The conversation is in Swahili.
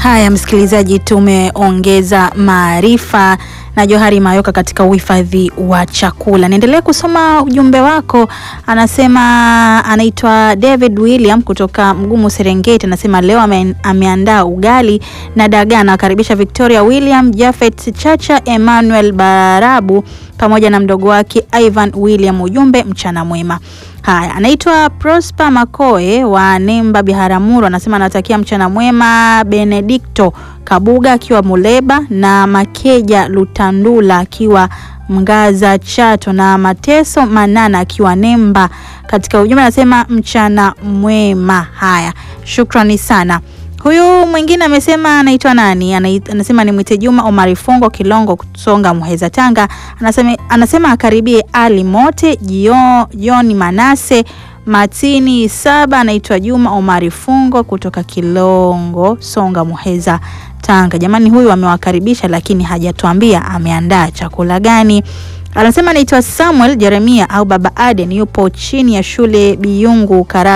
Haya, msikilizaji, tumeongeza maarifa na Johari Mayoka katika uhifadhi wa chakula. Niendelee kusoma ujumbe wako. Anasema anaitwa David William kutoka Mgumu Serengeti, anasema leo ame, ameandaa ugali na dagaa. Anawakaribisha Victoria William, Jafet Chacha, Emmanuel Barabu pamoja na mdogo wake Ivan William. Ujumbe mchana mwema. Haya, anaitwa Prosper Makoe wa Nemba Biharamulo, anasema anatakia mchana mwema Benedicto Kabuga akiwa Muleba na Makeja Lutandula akiwa Mgaza Chato na Mateso Manana akiwa Nemba. Katika ujumbe anasema mchana mwema. Haya, shukrani sana. Huyu mwingine amesema anaitwa nani? Anasema ni mwite Juma Omari Fungo Kilongo Songa Muheza Tanga. Anasema, anasema akaribie Ali Mote Jioni Manase Matini Saba. Anaitwa Juma Omari Fungo kutoka Kilongo Songa Muheza Tanga. Jamani, huyu amewakaribisha lakini hajatuambia ameandaa chakula gani. Anasema anaitwa Samuel Jeremia au Baba Aden, yupo chini ya shule Biyungu Kara